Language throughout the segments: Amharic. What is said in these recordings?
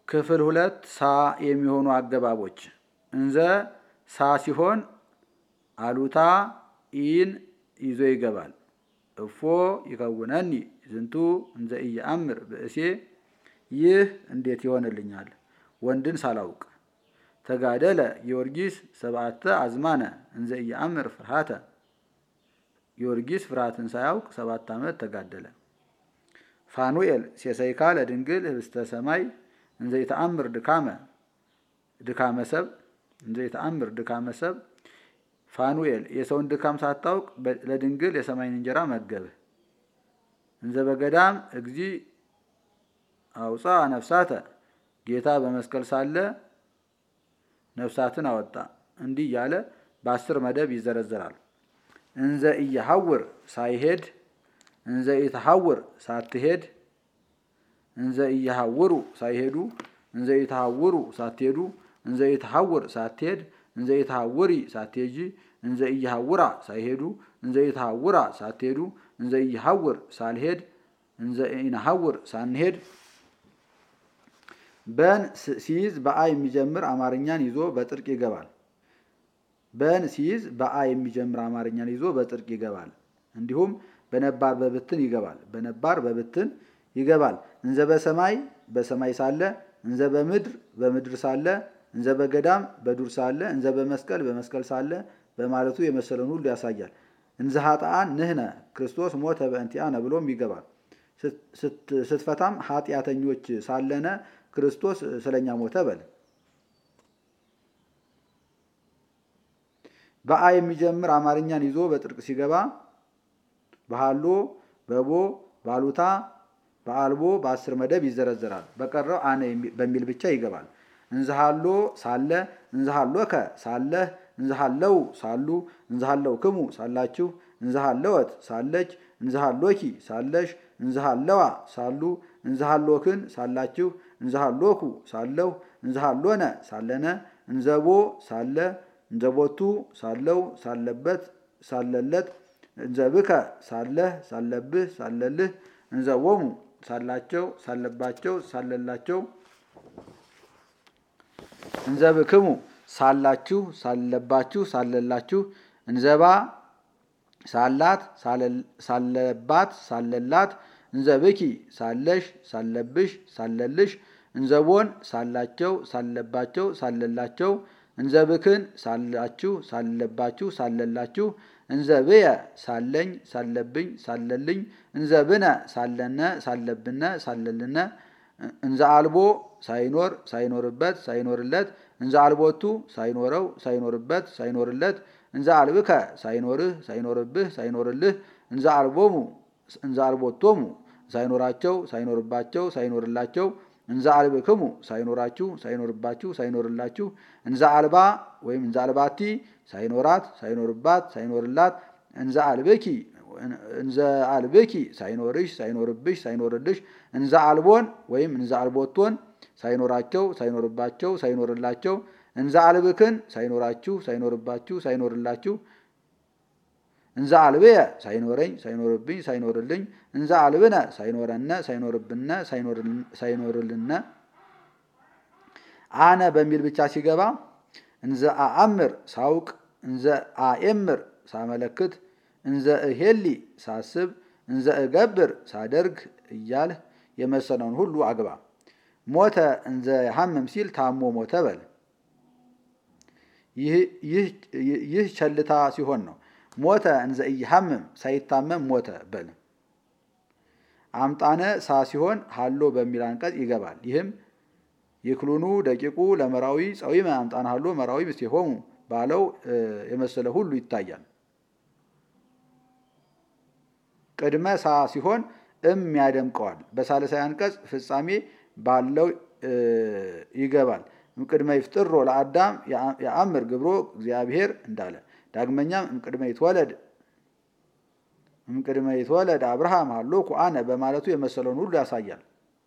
ክፍል ሁለት ሳ የሚሆኑ አገባቦች እንዘ ሳ ሲሆን አሉታ ኢን ይዞ ይገባል። እፎ ይከውነኒ ዝንቱ እንዘ ኢየአምር ብእሴ ይህ እንዴት ይሆንልኛል ወንድን ሳላውቅ። ተጋደለ ጊዮርጊስ ሰብአተ አዝማነ እንዘ ኢየአምር ፍርሃተ ጊዮርጊስ ፍርሃትን ሳያውቅ ሰባት ዓመት ተጋደለ። ፋኑኤል ሴሰይካ ለድንግል ህብስተ ሰማይ እንዘ ይተአምር ድካመ ድካመ ሰብ እንዘ ይተአምር ድካመ ሰብ ፋኑኤል የሰውን ድካም ሳታውቅ ለድንግል የሰማይን እንጀራ መገብህ። እንዘ በገዳም እግዚ አውፃ ነፍሳተ ጌታ በመስቀል ሳለ ነፍሳትን አወጣ። እንዲህ እያለ በአስር መደብ ይዘረዘራል። እንዘ ኢየሐውር ሳይሄድ፣ እንዘ ኢተሐውር ሳትሄድ፣ እንዘ ኢየሐውሩ ሳይሄዱ፣ እንዘ ኢተሐውሩ ሳትሄዱ፣ እንዘ ኢተሐውር ሳትሄድ፣ እንዘ ኢተሐውሪ ሳትሄጂ፣ እንዘ ኢየሐውራ ሳይሄዱ፣ እንዘ ኢተሐውራ ሳትሄዱ፣ እንዘ ኢየሐውር ሳልሄድ፣ እንዘ ኢነሐውር ሳንሄድ በን ሲይዝ በአ የሚጀምር አማርኛን ይዞ በጥርቅ ይገባል። በን ሲይዝ በአ የሚጀምር አማርኛን ይዞ በጥርቅ ይገባል። እንዲሁም በነባር በብትን ይገባል። በነባር በብትን ይገባል። እንዘ በሰማይ በሰማይ ሳለ፣ እንዘ በምድር በምድር ሳለ፣ እንዘ በገዳም በዱር ሳለ፣ እንዘ በመስቀል በመስቀል ሳለ በማለቱ የመሰለን ሁሉ ያሳያል። እንዘ ኃጥአን ንህነ ክርስቶስ ሞተ በእንቲአነ ብሎም ይገባል። ስትፈታም ኃጢአተኞች ሳለነ ክርስቶስ ስለኛ ሞተ በል። በአ የሚጀምር አማርኛን ይዞ በጥርቅ ሲገባ በሃሎ በቦ ባሉታ በአልቦ በአስር መደብ ይዘረዘራል። በቀረው አነ በሚል ብቻ ይገባል። እንዝሃሎ ሳለ እንዝሃሎከ ሳለህ እንዝሃለው ሳሉ እንዝሃለው ክሙ ሳላችሁ እንዝሃለወት ሳለች እንዝሃሎኪ ሳለሽ እንዝሃለዋ ሳሉ እንዝሃሎክን ሳላችሁ እንዝሃሎኩ ሳለሁ እንዝሃሎነ ሳለነ እንዘቦ ሳለ እንዘቦቱ ሳለው ሳለበት ሳለለት እንዘብከ ሳለህ ሳለብህ ሳለልህ እንዘቦሙ ሳላቸው ሳለባቸው ሳለላቸው እንዘብክሙ ሳላችሁ ሳለባችሁ ሳለላችሁ እንዘባ ሳላት ሳለባት ሳለላት እንዘብኪ ሳለሽ ሳለብሽ ሳለልሽ እንዘቦን ሳላቸው ሳለባቸው ሳለላቸው እንዘብክን ሳላችሁ ሳለባችሁ ሳለላችሁ እንዘብየ ሳለኝ ሳለብኝ ሳለልኝ እንዘብነ ሳለነ ሳለብነ ሳለልነ እንዘ አልቦ ሳይኖር ሳይኖርበት ሳይኖርለት እንዘ አልቦቱ ሳይኖረው ሳይኖርበት ሳይኖርለት እንዘ አልብከ ሳይኖርህ ሳይኖርብህ ሳይኖርልህ እንዘ አልቦሙ እንዘ አልቦቶሙ ሳይኖራቸው ሳይኖርባቸው ሳይኖርላቸው እንዘ አልብክሙ ሳይኖራችሁ ሳይኖርባችሁ ሳይኖርላችሁ እንዘ አልባ ወይም እንዘ አልባቲ ሳይኖራት ሳይኖርባት ሳይኖርላት እንዘ አልብኪ እንዘ አልብኪ ሳይኖርሽ ሳይኖርብሽ ሳይኖርልሽ እንዘ አልቦን ወይም እንዘ አልቦቶን ሳይኖራቸው ሳይኖርባቸው ሳይኖርላቸው እንዘ አልብክን ሳይኖራችሁ ሳይኖርባችሁ ሳይኖርላችሁ እንዘ አልብየ ሳይኖረኝ ሳይኖርብኝ ሳይኖርልኝ እንዘ አልብነ ሳይኖረነ ሳይኖርብነ ሳይኖርልነ አነ በሚል ብቻ ሲገባ እንዘ አአምር ሳውቅ እንዘ አኤምር ሳመለክት እንዘ እሄሊ ሳስብ እንዘ እገብር ሳደርግ እያልህ የመሰለውን ሁሉ አግባ። ሞተ እንዘ ያሐምም ሲል ታሞ ሞተ በል። ይህ ቸልታ ሲሆን ነው። ሞተ እንዘ ኢይሐምም ሳይታመም ሞተ በል። አምጣነ ሳ ሲሆን ሀሎ በሚል አንቀጽ ይገባል። ይህም ይክሉኑ ደቂቁ ለመራዊ ጸዊመ አምጣነ ሀሎ መራዊ ምስቴሆሙ ባለው የመሰለ ሁሉ ይታያል። ቅድመ ሳ ሲሆን እም ያደምቀዋል። በሳልሳይ አንቀጽ ፍጻሜ ባለው ይገባል። እምቅድመ ይፍጥሮ ለአዳም የአምር ግብሮ እግዚአብሔር እንዳለ ዳግመኛም እምቅድመ ይትወለድ እምቅድመ ይትወለድ አብርሃም ሀሎኩ አነ በማለቱ የመሰለውን ሁሉ ያሳያል።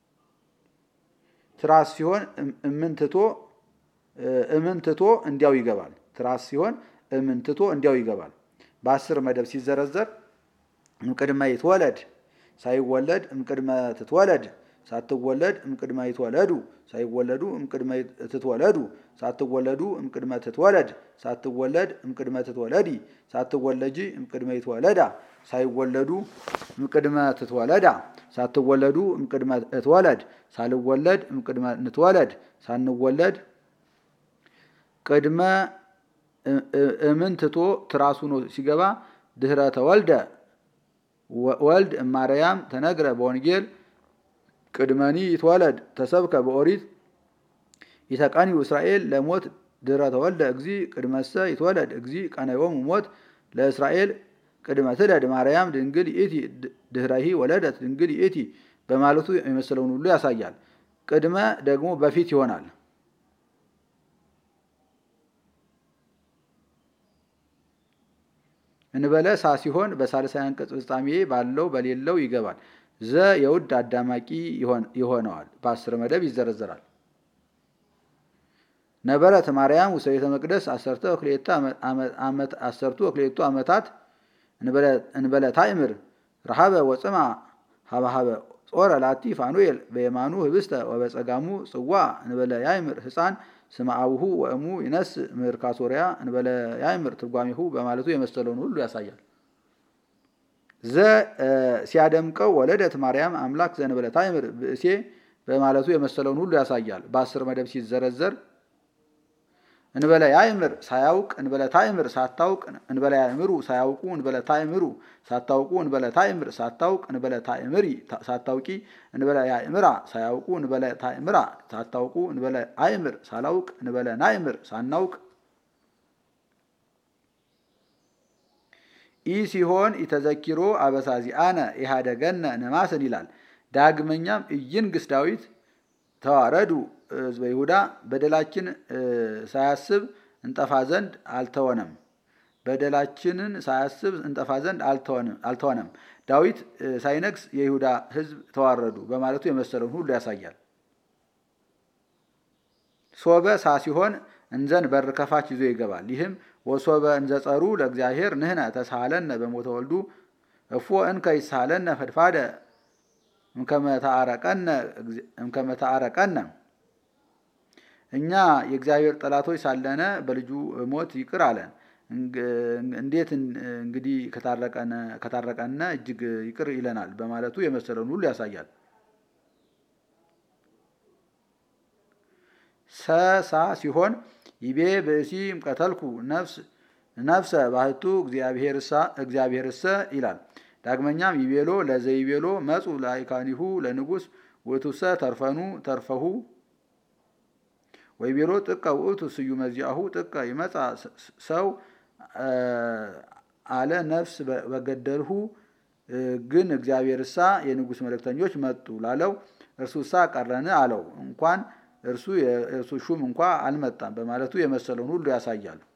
ትራስ ሲሆን እምንትቶ እምንትቶ እንዲያው ይገባል። ትራስ ሲሆን እምንትቶ እንዲያው ይገባል። በአስር መደብ ሲዘረዘር እምቅድመ ይትወለድ ሳይወለድ እምቅድመ ትትወለድ ሳትወለድ እምቅድመ ይትወለዱ ሳይወለዱ እምቅድመ ትትወለዱ ሳትወለዱ እምቅድመ ትትወለድ ሳትወለድ እምቅድመ ትትወለዲ ሳትወለጂ እምቅድመ ይትወለዳ ሳይወለዱ እምቅድመ ትትወለዳ ሳትወለዱ እምቅድመ እትወለድ ሳልወለድ እምቅድመ ንትወለድ ሳንወለድ ቅድመ እምን ትቶ ትራሱ ነው ሲገባ ድህረ ተወልደ ወልድ እማርያም ተነግረ በወንጌል ቅድመኒ ይትወለድ ተሰብከ በኦሪት ይተቀኒው እስራኤል ለሞት ድህረ ተወልደ እግዚ ቅድመሰ ይትወለድ እግዚ ቀነዮሙ ሞት ለእስራኤል ቅድመ ትለድ ማርያም ድንግል ይእቲ ድህረሂ ወለደት ድንግል ይእቲ በማለቱ የመሰለውን ሁሉ ያሳያል። ቅድመ ደግሞ በፊት ይሆናል። እንበለ ሳ ሲሆን በሳልሳይ አንቀጽ ፍጻሜ ባለው በሌለው ይገባል። ዘ የውድ አዳማቂ ይሆነዋል። በአስር መደብ ይዘረዘራል። ነበረት ማርያም ውስተ ቤተ መቅደስ አሰርተ አሰርቱ ወክሌቱ ዓመታት እንበለ ታእምር ረሃበ ወፅማ ሀበሀበ ጾረ ላቲ ፋኑኤል በየማኑ ህብስተ ወበጸጋሙ ጽዋ እንበለ ያእምር ህፃን ስመ አቡሁ ወእሙ ይነስ ምርካ ሶሪያ እንበለ ያእምር ትርጓሜሁ በማለቱ የመሰለውን ሁሉ ያሳያል። ዘ ሲያደምቀው ወለደት ማርያም አምላክ ዘእንበለ ታእምር ብእሴ በማለቱ የመሰለውን ሁሉ ያሳያል። በአስር መደብ ሲዘረዘር እንበለ ያእምር ሳያውቅ እንበለ ታእምር ሳታውቅ እንበለ ያእምሩ ሳያውቁ እንበለ ታእምሩ ሳታውቁ እንበለ ታእምር ሳታውቅ እንበለ ታእምሪ ሳታውቂ እንበለ ያእምራ ሳያውቁ እንበለ ታእምራ ሳታውቁ እንበለ አእምር ሳላውቅ እንበለ ናእምር ሳናውቅ ኢ ሲሆን ኢተዘኪሮ አበሳዚአነ ኢሃደገነ ነማስን ይላል። ዳግመኛም ኢይንግስ ዳዊት ተዋረዱ ሕዝበ ይሁዳ በደላችን ሳያስብ እንጠፋ ዘንድ አልተወነም። በደላችንን ሳያስብ እንጠፋ ዘንድ አልተወነም። ዳዊት ሳይነግስ የይሁዳ ሕዝብ ተዋረዱ በማለቱ የመሰለውን ሁሉ ያሳያል። ሶበ ሳ ሲሆን እንዘን በር ከፋች ይዞ ይገባል። ይህም ወሶበ እንዘጸሩ ለእግዚአብሔር ንህነ ተሳሃለነ በሞተ ወልዱ እፎ እንከ ይሳሃለነ ፈድፋደ እምከመ ተአረቀነ እኛ የእግዚአብሔር ጠላቶች ሳለነ በልጁ ሞት ይቅር አለን። እንዴት እንግዲህ ከታረቀነ እጅግ ይቅር ይለናል በማለቱ የመሰለውን ሁሉ ያሳያል። ሰሳ ሲሆን ይቤ ብእሲ እምቀተልኩ ነፍሰ ባህቱ እግዚአብሔርሰ ይላል። ዳግመኛም ይቤሎ ለዘይቤሎ መጹ ላይካኒሁ ለንጉስ ውእቱሰ ተርፈኑ ተርፈሁ ወይቤሎ ጥቀ ውእቱ ስዩመ ዚአሁ ጥቀ ይመጻ ሰው አለ ነፍስ በገደልሁ ግን እግዚአብሔርሳ የንጉስ መልእክተኞች መጡ ላለው እርሱሳ ቀረን አለው። እንኳን እርሱ የእርሱ ሹም እንኳ አልመጣም በማለቱ የመሰለውን ሁሉ ያሳያሉ።